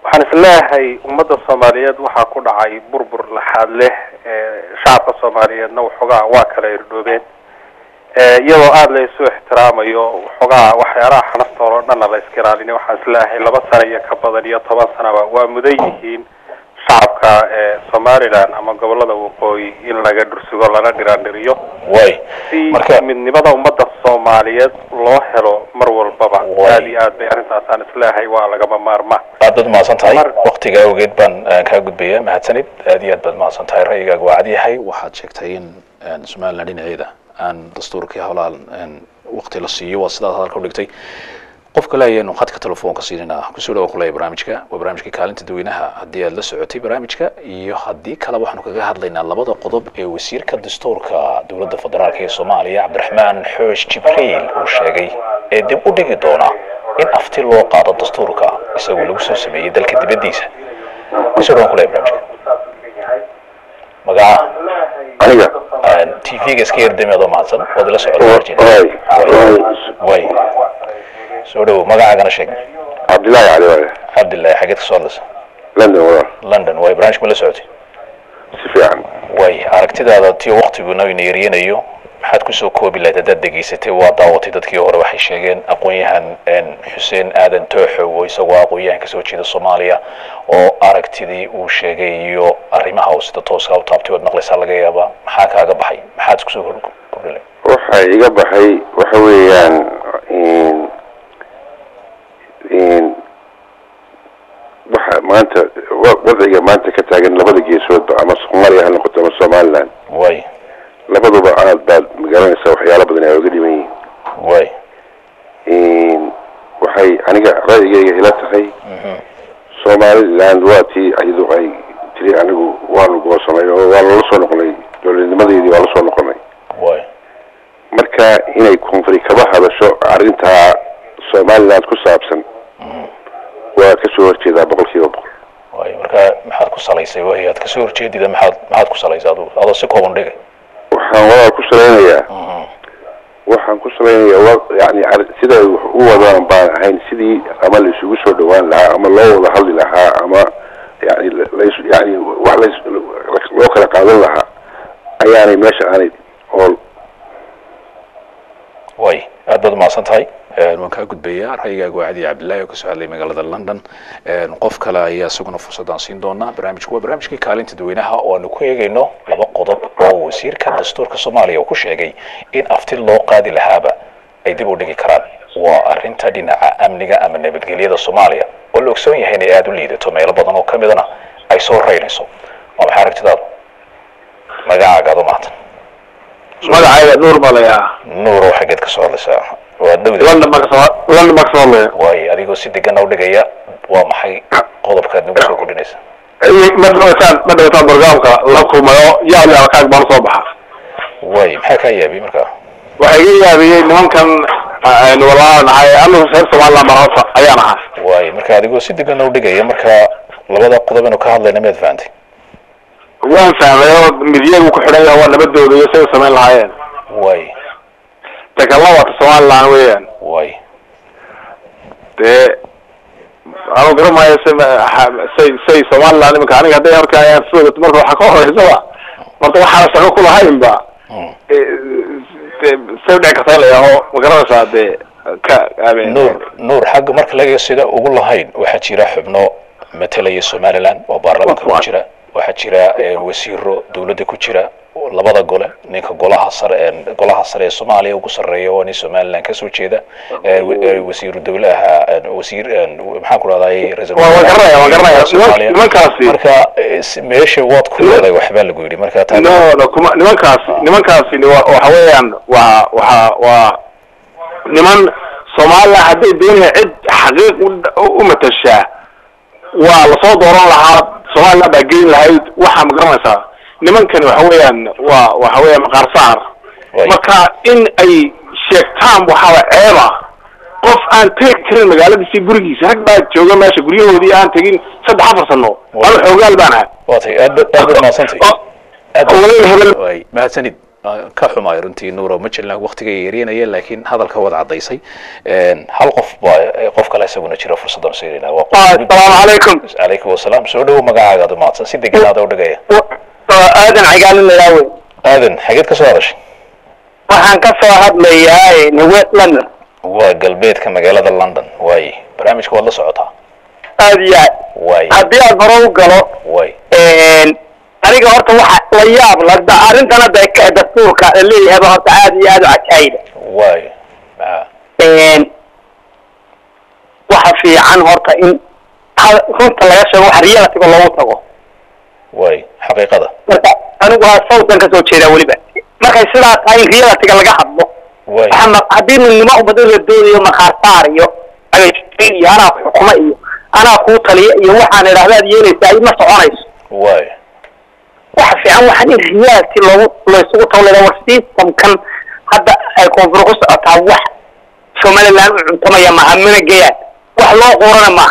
waxaan isleeyahay ummadda soomaaliyeed waxaa ku dhacay burbur laxaad leh ee shacabka soomaaliyeedna waxoogaa waa kala irdhoobeen ee iyadoo aada la isu ixtiraamayo waxoogaa waxyaalaha xanaftooda o dhanna la iska ilaalinay waxaan isleeyahay laba sano iyo ka badan iyo toban sanaba waa mudan yihiin shacabka ee somaliland ama gobolada waqooyi in laga dhursugo lana dhiraandhiriyo way si marka midnimada ummadda soomaaliyeed loo helo mar walbaba Way. aada iyo aad bay arrintaasaan isleeyahay waa lagama maarmaan aad baad mahadsan tahay Mar- waktiga awgeed baan eh, kaa gudbaya mahadsanid aad iyo aad baad mahadsan tahay ra'yigaaga waa cad yahay waxaad sheegtay in eh, somaliland dhinaceeda aan dastuurkii howlaha wakti la siiyo waa sidaad hadalka udhigtay qofka leeyahay khadka telefoonka siinina kusoo dhawa kuleeya barnaamijka waa barnaamijka kaalinta dadweynaha haddii aad la socotay barnaamijka iyo haddii kale waxaanu kaga hadlaynaa labada qodob ee wasiirka dastuurka dowladda federaalk ee soomaaliya cabdiraxmaan xoosh jibriil uu sheegay ee dib u dhigi doona in afti loo qaado dastuurka isagoo lagu soo sameeyey dalka dibaddiisa kusoo dhawan kuleeya barnaamijka magaca aniga t v-ga iska yardami adoo mahadsan waad ila socota way way soo dhawow magacaagana sheeg cabdillaahi cali waaye cabdillahi xageed ka soo hadlaysa london walaal london way barnaamijka ma la socotay si fiican way aragtidaada tiyo waktiguna ina yaryanayo maxaad kusoo koobi lahayd haddaad degeysatay waa daawatay dadkii hore waxay sheegeen aqoon-yahan xuseen aadan tooxow oo isagoo aqoon-yahan kasoo jeeda soomaaliya oo aragtidii uu sheegay iyo arrimaha uu sida tooska u taabtay ood maqlaysaa laga yaabaa maxaa kaaga baxay maxaad kusoo kordhi lahayd waxa iga baxay waxa weeyaan in in waxa maanta wa- wadciga maanta ka taagan labada geesoodba ama soomaaliya ha noqoto ama somaliland way labaduba aad baad magaranaysaa waxyaalo badan ay oga dhiman yihiin way in waxay aniga ra'yigayga ila tahay somaliland waa tii iyadu ay tiri anigu waanu goosanay oo waa lala soo noqonay dowladnimadeedii waa la soo noqonay way marka inay koonfuri kaba hadasho arrintaa somaliland ku saabsan waa kasoo horjeedaa boqol kiiba boqol way marka maxaad ku salaysay way aad kasoo horjeedida maxaad maxaad ku salaysay adu adoo si kooban dhigay waxaan walaal ku salaynayaa waxaan ku salaynayaa wa yani ar- siday wax u wadaan baan ahayn sidii ama la isugu soo dhawaan lahaa ama loo wada hadli lahaa ama yani la- lais yani wax lais loo kala qaadan lahaa ayaanay meesha aanay ool way aad baad umahadsan tahay waan kaa gudbayaa ra'yigaaga waa cadi cabdillahi oo kasoo hadlay magaalada london qof kale ayaa isaguna fursadaan siin doonaa barnaamijku waa barnaamijkii kaalinta dadweynaha oo aanu ku eegayno laba qodob oo wasiirka dastuurka soomaaliya uu ku sheegay in afti loo qaadi lahaaba ay dib u dhigi karaan waa arrinta dhinaca amniga ama nabadgelyada soomaaliya oo la ogsoon yahay inay aada u liidato meelo badan oo ka midana ay soo raynayso waa maxay aragtidaadu magacaaga aad u mahadsan magacayga nuur baa layaa nuurow xaggeed ka soo hadlaysaa waa dhowda london baa kasoo london baa kasoo hadlaya waayo adigoo si degan u dhigaya waa maxay qodobkaad nagu soo kordhinaysa ma dhawataan ma dhawataan barnaamijka la kulmayo yaab yaaba kaag baan soo baxa way maxaa kaa yaabiyey marka waxaa iga yaabiyey nimankan aynu walaa nahay anagu reer somaliland baan horta ayaan ahaa waayo marka adigoo si degan u dhigaya marka labada qodob inu ka hadlayna miyaad fahantay waan fahmay oo midyagu ku xidhan yahay waa nabadooda iyo say u samayn lahaayeen way takalla waata somaliland weeyaan way dee anu garamaayo say say say somaliland iminka aniga hadday horka ayaan soo marka waxaa ka horeysaba marta waxaana shaqo ku lahaynba Mm. de say udhici karta in la yaaho ma garanaysaa dee ka aamin nuur nuur xagga marka laga sida ugu lahayn waxaa jira xubno matalaya somaliland oo baarlamaanka ku jira waxaa jira eh, wasiiro dowladda ku jira labada gole ninka golaha sare ee golaha sare ee soomaaliya ugu sarreeya waa nin somaliland kasoo jeeda eh, wa- eh, wasiiru dowlaha eh, wasiir eh, maxaan ku rahday ra-iisul Waa- waan garanaya, waan garanaya. Soomaaliya. Nimankaasi- marka eh, si- meesha waad ku leedahay waxbaa lagu yidhi marka taa no no kuma nimankaasi nimankaasi ni wa- waxa weeyaan waa waxa waa niman somaliland hadday doonaya cid xaqiiq u- u matashaa waa lasoo dooran lahaa somaliland baa geyn lahayd waxaa ma garanaysaa nimankani waxa weeyaan waa waxa weeyaan maqaar saar Way. marka in ay sheegtaan waxaa ceeba qof aan tegi karin magaaladiisi gurigiisa rag baa jooga meesha guryahoodii aan tegin saddex afar sano Way. anu xoogaal baan ahay waa tay aad baad aad baad mahadsantahay oo- aad oo walaal hebel way mahadsanid ah, ka xumaay runtii nuuro ma jirna waqtiga yeerinaya laakiin hadalka wad cadaysay hal qof baa eh, qof kale isaguna jira fursaddan siinayna waa qof- assalaamu calaykum calaykum wasalaam soo dhowo magacaaga mahadsan si deganaada u dhigaya aadan cagaalin ilaawe aadan xageed ka soo hadashay waxaan ka soo hadlayaa west london waa galbeedka magaalada london waaye barnaamijka waad la socotaa aad iyo aad waaye haddii aan hore u galo waaye aniga horta waxa la yaab la da- arrintan hadda ka dastuurka la leeyahayba horta aad iyo aad u cajaayida waaye ah, waxa fiican horta in ha- runta laga sheego wax realitiga loogu tago waaye xaqiiqada marka anigu waa sawtan kasoo jeedaa weliba markay sidaa tahay in realitiga laga hadlo waaye waxa ma- haddii midnimo ummado la doonayo maqaarsaar iyo again iyo anaa ku xukuma iyo anaa kuu taliya iyo waxaan idhahda aad yeelaysaa ay ma soconayso waaye waxa fiican waxaan in reality loogu laysugu tawleda war systemkan hadda ay koonfur ku socotaa wax somaliland u cuntamaya maaha mana geyaan wax loo qorana maaha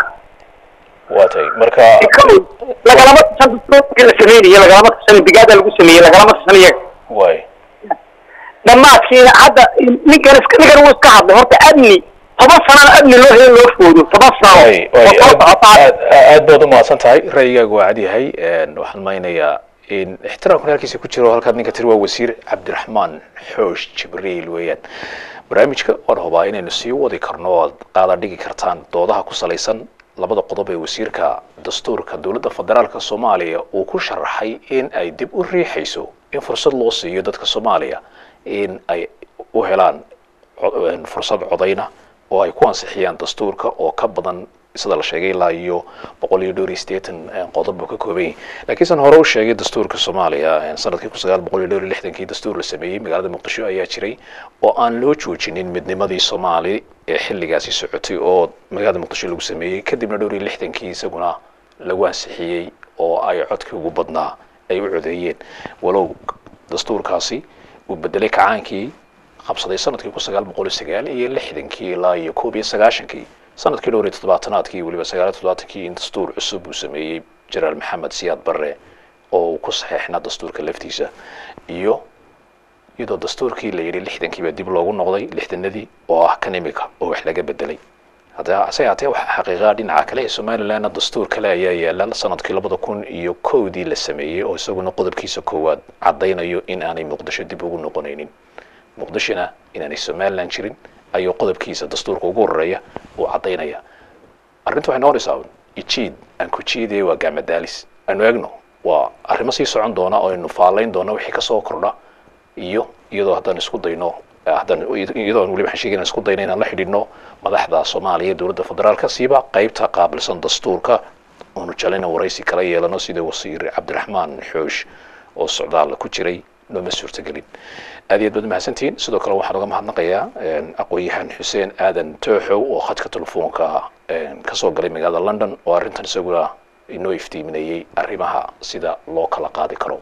waa tay marka lagalama tashan dastuurkii la sameynayo lagalama tashan bigaada lagu sameeyey lagalama tashan iyaga waaye dhammaadkiina hadda ninkan iska ninkan wuu iska hadlay horta amni toban sanana amni loo helo loo foodo toban sano Way- way, oo soo aad socota aad- aad baad u mahadsan tahay ra'yigaaga waa cad yahay waxaan maynayaa in ixtiraamkan halkiisa ku jiro halkaad ninka tiri waa wasiir cabdiraxmaan xoosh jibriil weeyaan barnaamijka waan hubaa inaynu sii wadi karno oo aad qaada dhigi kartaan doodaha ku salaysan labada qodob ee wasiirka dastuurka dowladda federaalka soomaaliya uu ku sharaxay in ay dib u riixayso in fursad loo siiyo dadka soomaaliya in ay u helaan co- een fursad codayna oo ay ku ansixiyaan dastuurka oo ka badan sida la sheegay ilaa iyo boqol iyo dhowr iyo siddeetan een, qodob buu ka kooban yahay laakiin san hore u sheegay dastuurka soomaaliya een, sanadkii kun sagaal boqol iyo dhowr iyo lixdankii dastuur la sameeyey magaalada muqdisho ayaa jiray oo aan loo joojinin midnimadii soomaali ee xilligaasi socotay oo magaalada muqdisho lagu sameeyey kadibna dhowr iyo lixdankii isaguna lagu ansixiyey oo ay codkii ugu badnaa ay u codeeyeen walow dastuurkaasi uu bedelay kacaankii qabsaday sanadkii kun sagaal boqol iyo sagaal iyo lixdankii ilaa iyo koob iyo sagaashankii sanadkii dhowr iyo toddobaatanaadkii weliba sagaal iyo toddobaatankii in dastuur cusub uu sameeyey jenaraal maxamed siyaad barre oo uu ku saxeexnaa dastuurka laftiisa iyo iyadoo dastuurkii la yidhi lixdankiiba dib loogu noqday lixdanadii oo ah kan imika oo wax laga bedelay hadda hase haatee waxaa xaqiiqaa dhinaca kale ee somalilandna dastuur kale ayaa yaala sanadkii labada kun iyo kowdii la sameeyey oo isaguna qodobkiisa koowaad caddaynayo in aanay muqdisho dib ugu noqonaynin muqdishona inaanay somaliland jirin ayuu qodobkiisa dastuurka ugu horeeya uu caddaynaya arrinta waxay noqonaysaa un ijiid aan ku jiidaya waa gaamadaalis aanu eegno waa arrimo sii socon doona oo aynu faalayn doono wixii kasoo kordha iyo iyadoo haddaan isku dayno haddaan iyadoo aan weliba waxaan sheegay inaan isku dayno inaan la xidhiidhno madaxda soomaaliya iyo dowladda federaalka siiba qaybta qaabilsan dastuurka oonu jalina waraysi kala yeelano sida wasiir cabdiraxmaan xoosh oo socdaal ku jiray nooma suurtagelin aad iyo aad baad mahadsantihiin sidoo kale waxaan uga mahadnaqayaa aqoon-yahan xuseen aadan tooxow oo khadka telefoonka kasoo galay magaalada london oo arrintan isaguna inoo iftiiminayey arrimaha sida loo kala qaadi karo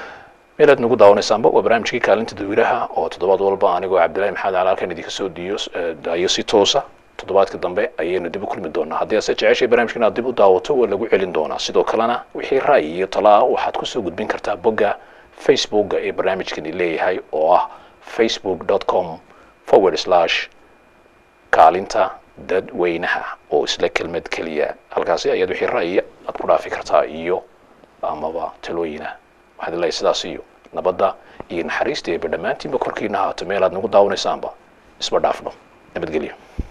meel aad nagu daawanaysaanba waa barnaamijkii kaalinta dadweynaha oo toddobaad walba anigoo cabdillahi maxamed cali halkan idinka soo diyo daayo si toosa toddobaadka dambe ayaynu dib u kulmi doonaa haddii aase jeceshay barnaamijkan aad dib u daawato waa lagu celin doonaa sidoo kalena wixii ra'yi iyo talaa waxaad kusoo gudbin kartaa bogga facebooka ee barnaamijkani leeyahay oo ah facebook com forward slash kaalinta dadweynaha oo isla kelmad keliya halkaasi ayaad wixii ra'yiya aad ku dhaafi kartaa iyo amaba talooyina waxaad leeyahay sidaas iyo nabadda iyo naxariista eeba dhammaantiinba korkiina haato meel aad nagu daawanaysaanba isba dhaafno nabadgelyo